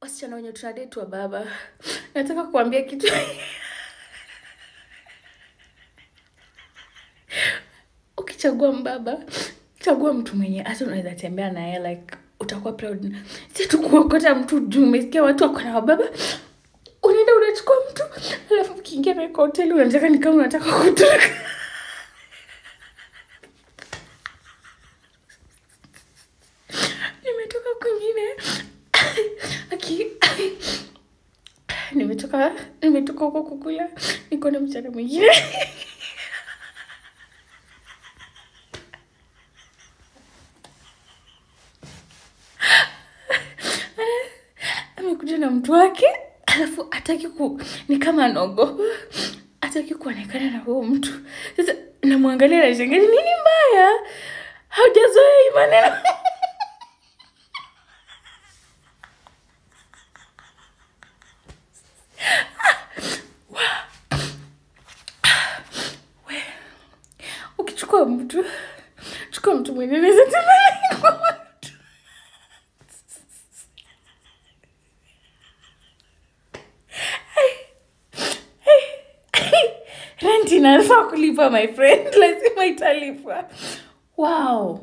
wasichana wenye tunadate wa baba nataka kuambia kitu ukichagua mbaba chagua mtu mwenye hata unaweza tembea naye like utakuwa proud si tu kuokota mtu juu umesikia watu wako na wababa unaenda unachukua mtu alafu ukiingia naye kwa hoteli unataka ni kama unataka kutoroka nimetoka kwingine aki nimetoka nimetoka huko kukula niko na mchana mwingine amekuja na mtu wake alafu ataki ku ni kama nogo ataki kuonekana na huyo mtu sasa namwangalia na shangazi nini mbaya haujazoea hii maneno ukichukua mtu chukua mtu mwenye naweza tembea kwa watu rent inafaa kulipa my friend lazima italipwa wow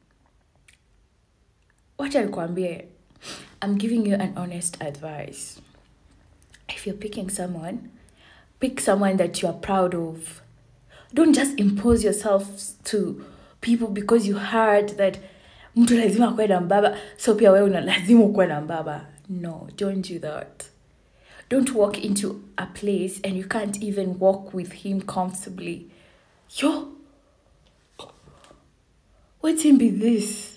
wacha nikwambie i'm giving you an honest advice if you're picking someone pick someone that you are proud of don't just impose yourself to people because you heard that mtu lazima akuwe na mbaba so pia wewe una lazima ukuwe na mbaba no don't do that don't walk into a place and you can't even walk with him comfortably yo what him be this